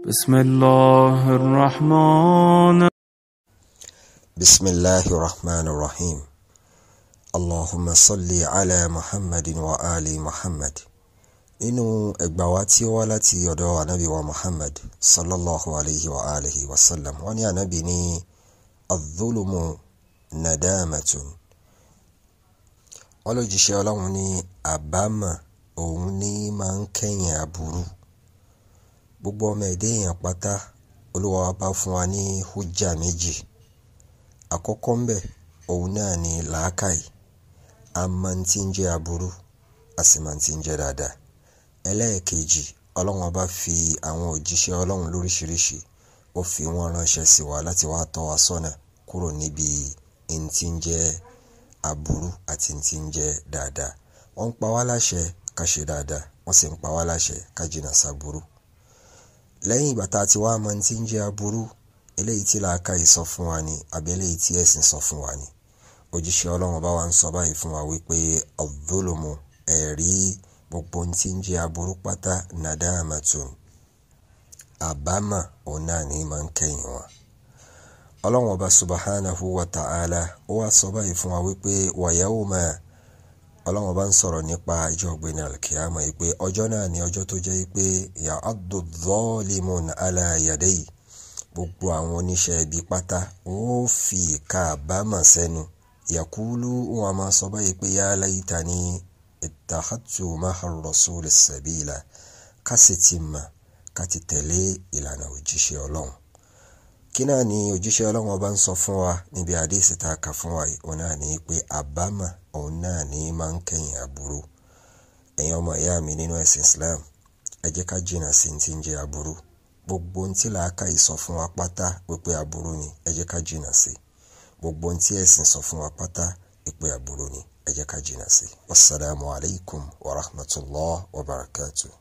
بسم الله الرحمن بسم الله الرحمن الرحيم اللهم صل على محمد وآل محمد nínú ẹgbà wa tí ó wá láti ọ̀dọ̀ anabi wa muhammad sallallahu alayhi wa alihi wa sallam wọ́n ní anabi ní adúlùmù nadamatun wọ́n ló jíṣẹ́ ọlọ́run ní àbámọ̀ òun ní máa ń kẹ́yìn aburú gbogbo ọmọ ẹ̀dẹ́ èèyàn pátá olúwa wa bá fún wa ní hujja méjì àkọ́kọ́ ń bẹ̀ òun náà ní làákàyè a máa ń tí ń jẹ́ aburú a sì máa ń tí ń jẹ́ dáadáa ẹlẹ́ẹ̀kejì ọlọ́run ọba fi àwọn òjíṣẹ́ ọlọ́run lóríṣiríṣi ó fi wọ́n ránṣẹ́ sí wa láti wá tọ́ wa sọ́nà kúrò níbi ẹni tí ń jẹ́ aburú àti ẹni tí ń jẹ́ dáadáa wọ́n ń pa wá láṣẹ ká ṣe dáadáa wọ́n sì ń pa wá láṣẹ ká jìnnà sáburú lẹ́yìn ìgbà tá a ti wá mọ ẹni tí ń jẹ́ aburú eléyìí tí làákàyè sọ fún wa ni àbí eléyìí tí ẹ̀sìn sọ fún wa ni òjíṣẹ́ ọlọ́run ọba wa ń sọ báyìí fún wa wípé ọ̀dọ́lùmù ẹ̀rí gbogbo ohun tí ń jẹ́ aburú pátá nadamatun àbámọ̀ òun náà ní máa ń kẹ́yìn wọn. ọlọ́run ọba subahanahu wa ta'ala ó wá sọ báyìí fún wa wípé wa yawma ọlọ́run ọba ń sọ̀rọ̀ nípa ìjọ ọ̀gbẹ́ni alkiyama yìí pé ọjọ́ náà ní ọjọ́ tó jẹ́ pé ya'addu dhalimun ala yadayhi gbogbo àwọn oníṣẹ́ ibi pátá wọ́n fi ìka àbámọ̀ sẹ́nu yakulu wọn máa sọ báyìí pé ya laytani ittakhadtu ma'a ar-rasul sabila ká sì ti mà ká ti tẹ̀lé ìlànà òjíṣẹ́ ọlọ́run kí náà ni òjíṣẹ́ ọlọ́run ọba ń sọ fún wa níbi àdéhìsí tá a kà fún wa yìí òun náà ní pé àbámọ̀ òun náà ní máa ń kẹ́yìn aburú ẹ̀yin ọmọ ìyá mi nínú ẹ̀sìn Islam ẹ jẹ́ ká jìnnà sí ti ń jẹ́ aburú gbogbo ohun tí làákàyè sọ fún wa pátá wípé aburú ni ẹ jẹ́ ká jìnnà sí gbogbo ohun tí ẹ̀sìn sọ fún wa pátá wípé aburú ni ẹ jẹ́ ká jìnnà sí wasalaamu alaykum wa rahmatulah wa barakatuh.